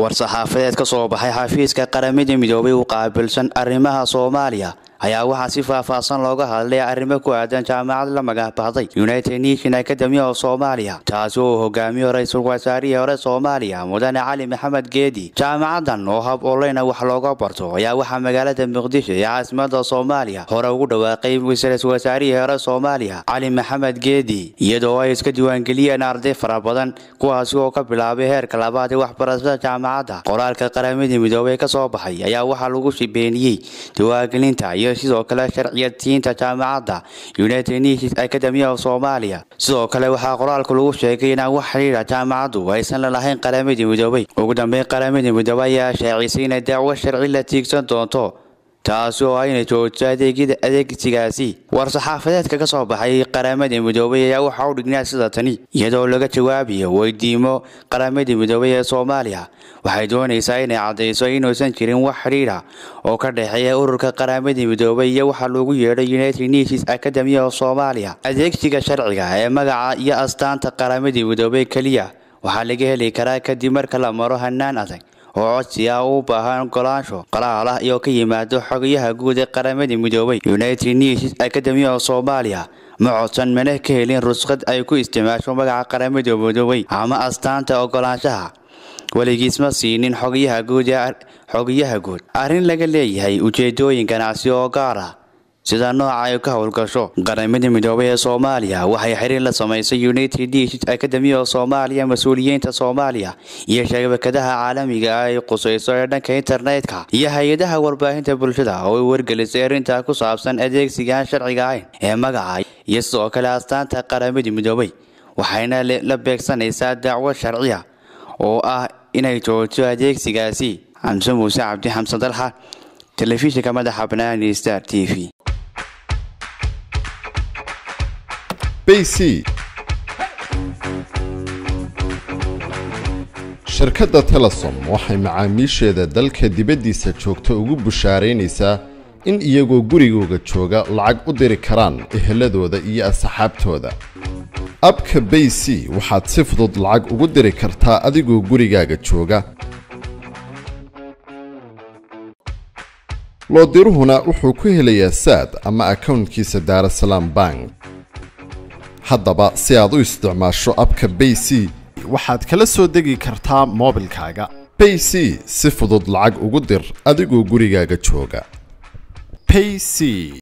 war-saxaafadeed ka soo baxay xafiiska qaramada midoobay u qaabilsan arrimaha soomaaliya ayaa waxaa si faahfaahsan looga hadlay arrimo ku aadan jaamacad la magacbahday united nation academy of soomaaliya taasi oo hogaamiyo ra-iisul wasaarihii hore soomaaliya mudane cali maxamed geedi jaamacadan oo hab oleyna wax looga barto ayaa waxaa magaalada muqdisho ee caasimada soomaaliya hore ugu dhawaaqay ra-iisul wasaarihii hore soomaaliya cali maxamed geedi iyadoo ay iska diiwaangeliyeen arday fara badan kuwaasi oo ka bilaabay heerka labaad ee waxbarashada jaamacadda qoraalka qaramada midoobey ka soo baxay ayaa waxaa lagu beeniyey diiwaangelinta iyo sidoo kale sharciyadsiinta jaamacadda united nations academy of soomaaliya sidoo kale waxaa qoraalka lagu sheegay inaan wax xidhiidha jaamacaddu aysan la lahayn qaramadii midoobay ugu dambeyn qaramada midoobey ayaa shaacisay inay dacwo sharci la tiigsan doonto taasi oo ayna joogto adeegyada adeegsigaasi war-saxaafadeedka ka soo baxay qaramada midoobay ayaa waxaa u dhignaa sida tani iyadoo laga jawaabayo weydiimo qaramada midoobay ee soomaaliya waxay doonaysaa inay caddayso inuusan jirin wax xidhiidha oo ka dhexeeya ururka qaramada midoobay iyo waxaa loogu yeedhay united nations academy of soomaaliya adeegsiga sharciga ee magaca iyo astaanta qaramada midoobay keliya waxaa laga heli karaa kadib marka la maro hanaan adag oo codsi ah u baahan ogolaansho qalaal ah iyo ka yimaado xogayaha guud ee qaramada midoobay united nations academy of soomaaliya ma codsan mana ka helin rusqad ay ku isticmaasho magaca qaramada midoobay ama astaanta ogolaanshaha weligiis ma siinin xogayaha guud ee xogayaha guud arrin laga leeyahay ujeedooyin ganacsi oo gaar ah sida nooca ay ka howlgasho qaramada midoobay ee soomaaliya waxay xiriir la samaysay united nations academy of soomaaliya mas-uuliyiinta soomaaliya iyo shabakadaha caalamiga ah ay qusayso ee dhanka internetka iyo hay-adaha warbaahinta bulshada oo ay wargelisay arrintaa ku saabsan adeegsigaan sharciga ahayn ee magaca iyo sidoo kale astaanta qaramada midoobay waxayna la beegsanaysaa dacwo sharciya oo ah inay joogto adeegsigaasi xamse muuse cabdi xamsan dalxa telefishinka madaxa banaani star t v bc shirkadda telesom waxay macaamiisheeda dalka dibaddiisa joogta ugu bushaaraynaysaa in iyagoo gurigooga jooga lacag u diri karaan eheladooda iyo asxaabtooda abka bayc waxaad si fudud lacag ugu diri kartaa adigoo gurigaaga jooga loodiruhuna wuxuu ku helayaa saad ama akownkiisa daarasalaam bank haddaba si aad u isticmaasho abka bayc waxaad kala soo degi kartaa moobilkaaga bayc si fudud lacag ugu dir adigoo gurigaaga jooga payc